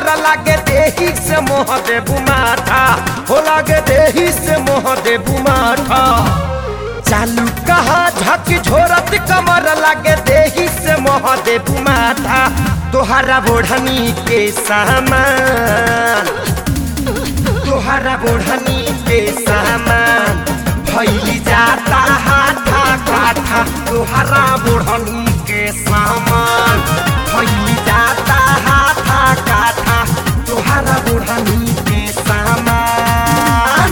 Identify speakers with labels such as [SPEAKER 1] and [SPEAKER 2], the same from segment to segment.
[SPEAKER 1] कमर लागे देही से मोह दे बुमाथा हो लागे देही से मोह दे बुमाथा चालू कहा झक झोरत कमर लागे देही से मोह दे बुमाथा तोहरा बोढ़नी के सामान तोहरा बोढ़नी के सामान भैली जाता हाथा काठा तोहरा बोढ़नी के सामान भैली जाता हाथा काठा तोहरा बोढ़नी के सामान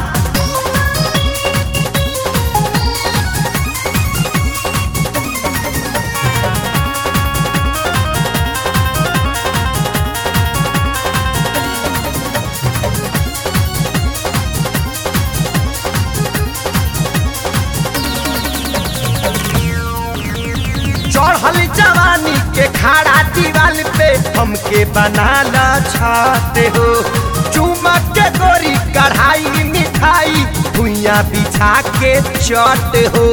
[SPEAKER 1] चढ़ल जवानी के खाड़ा दीवाल पे हमके बनाला छाते हो चुमा के गोरी कढ़ाई मिठाई भुइया बिछा के चट हो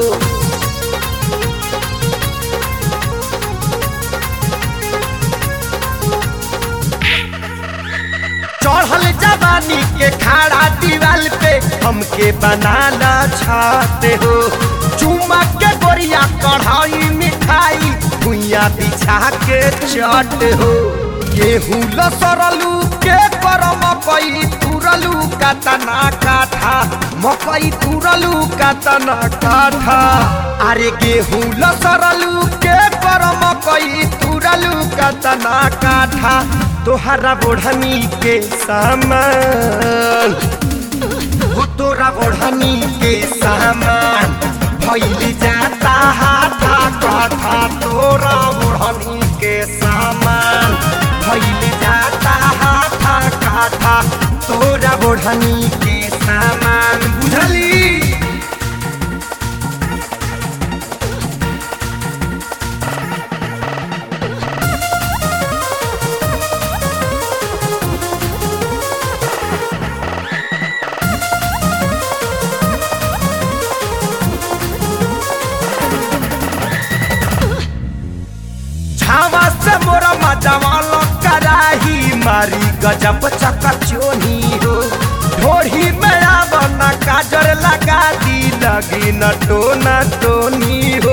[SPEAKER 1] चढ़ल जवानी के खाड़ा दीवाल पे हमके बनाला छाते हो चुमा के गोरिया कढ़ाई मिठाई भुइया बिछा के चट हो गेहूं लसरलू के कर मकई तुरलू का तना काठा मकई तुरलू का तना काठा अरे गेहूं लसरलू के कर मकई तुरलू का तना काठा तोहरा बोढ़नी के सामान हो तोरा बोढ़नी के सामान भैली जाता हाथा कथा तोरा बोढ़नी के सामान भैली जाता हाथा कथा तोरा बोढ़नी के सामान बुझली छावा से मोरा मजावाल कराही मारी गजब चकचोनी हो ढोढ़ी में आवना काजर लगा दी लगी न टोना टोनी हो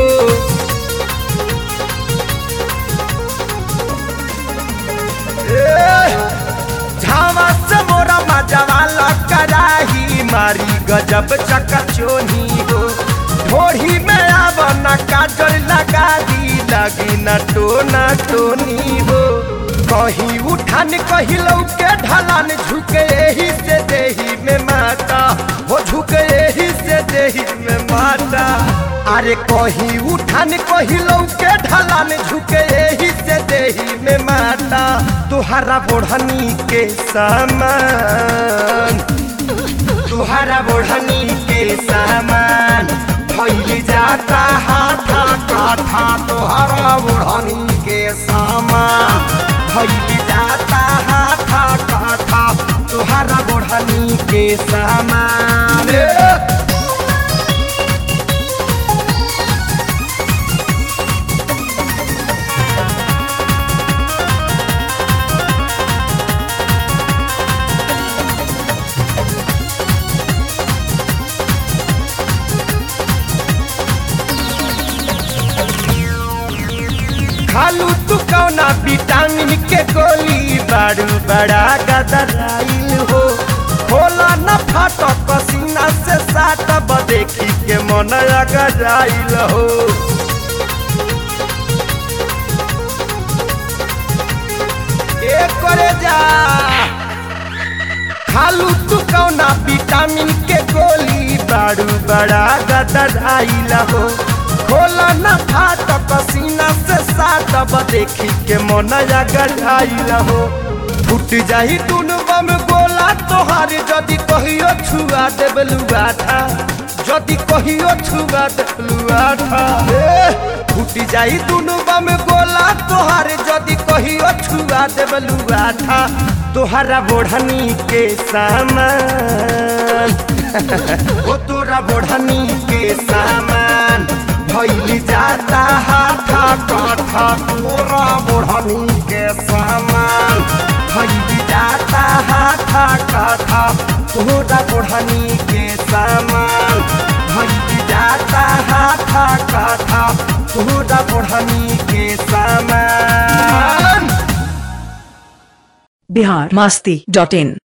[SPEAKER 1] ए, झावा से मोरा मजावाल कराही मारी गजब चकचोनी हो ढोढ़ी में आवना काजर लगा दी लगी न टोना टोनी हो कहीं उठान कहीं लौके ढलान झुके यही से देही में माता हो झुके यही से देही में माता अरे कहीं उठान कहीं लौके ढलान झुके यही से देही में माता तुहरा बोढ़नी के सामान तुहरा बोढ़नी के सामान भैली जाता हाथा काथा तोहरा बुढ़नी के सामान भैली जाता हाथा काथा तोहरा बुढ़नी के सामान खालू तू कौना विटामिन के गोली बारू बड़ा गदराइल हो होला न फाट पसीना से साट देखी के मन गदराइल हो ए करे जा खालू तू कौना विटामिन के गोली बारू बड़ा गदराइल हो खोला न फाट पसीना से साटब देखी के मन गढ़ाइल हो फूट जाही दुनु बम गोला तोहार जदि कहियो छुआ देब लुगाठा जदि कहियो छुआ देब लुगाठा फूट जाही दुनु बम गोला तोहार जदि कहियो छुआ देब लुगाठा तोहरा बोढ़नी के सामान ओ तोरा बोढ़नी के सामान भैली जाता हाथा काठा तोरा बोढ़नी के सामान भैली जा हाथा काथा तोरा ओढ़नी के सामान भइल जाता हाथा काथा तोरा ओढ़नी के सामान
[SPEAKER 2] बिहार मास्ती डॉट इन